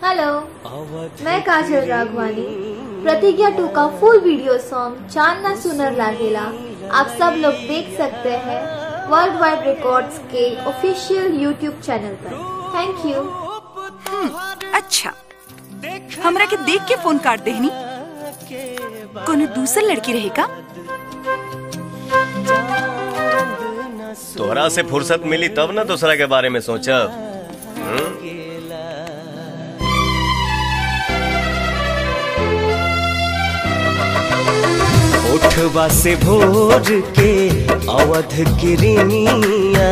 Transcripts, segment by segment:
hello मैं काजल राघवानी प्रतिज्ञा two का फुल वीडियो सॉन्ग चांद ना सुनर लागेला आप सब लोग देख सकते हैं वर्ल्ड वाइड रिकॉर्ड्स के ऑफिशियल यूट्यूब चैनल पर थैंक यू अच्छा हमरा के देख के फोन काट देहनी कोनो दूसर लड़की रहेगा तोहरा से फुर्सत मिली तब ना दूसरा के बारे में सोचब उठवा से भोर के अवध किरनिया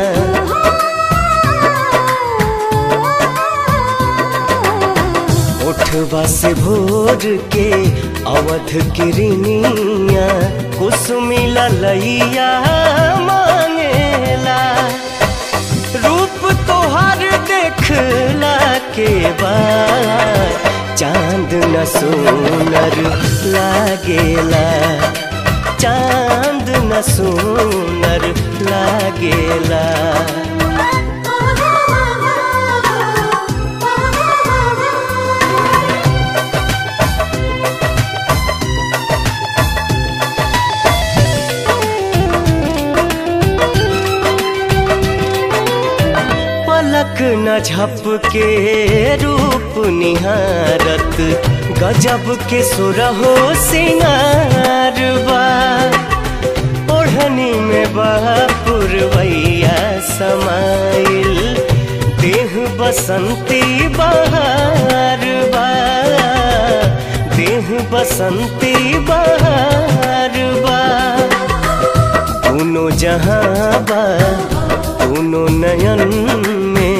उठवा से भोर के अवध किरनिया कुसुमी ललैया मांगेला रूप तोहर देखला के बाद चांद न सोनर लागेला चांद न सोनर लागेला पलक न झपके रूप निहारत गजब के सुरहो सिंगार बा ओढ़नी में बापुरवैया समाइल देह बसंती बहार बा देह बसंती बहार बा दोनों जहाँ बा दोनों नयन में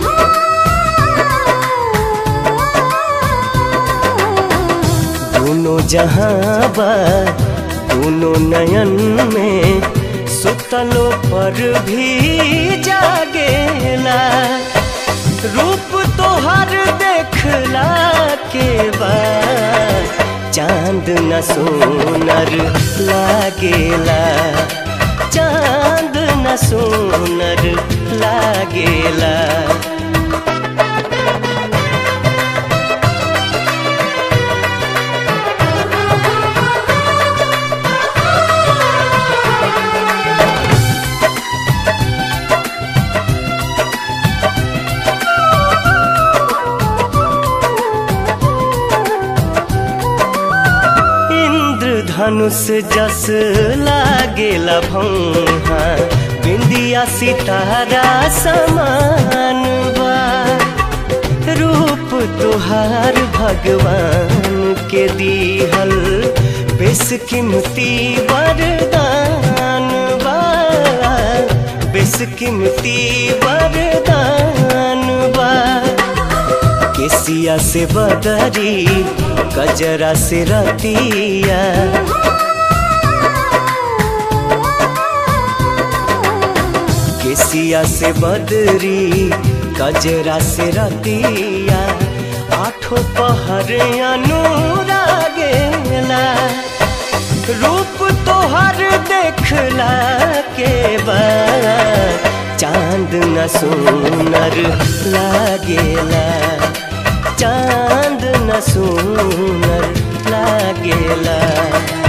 दोनों जहाँ बा दोनों नयन में सुतलो पर भी जागेला रूप तोहर देखला के बाद चांद न सोनर लागेला चांद न सोनर लागेला इंद्रधनुष जस लागेला भौहा बिंदिया सितारा समान बा रूप तुहार भगवान के दीहल बेसकीमती वरदान बा बेसकीमती वरदान बा केसिया से बदरी कजरा से रतिया केसिया से बदरी कजरा से रतिया आठों पहर अनुरागेला रूप तोहर देखला के बाद चांद न सोनर लागेला चांद न सोनर लागेला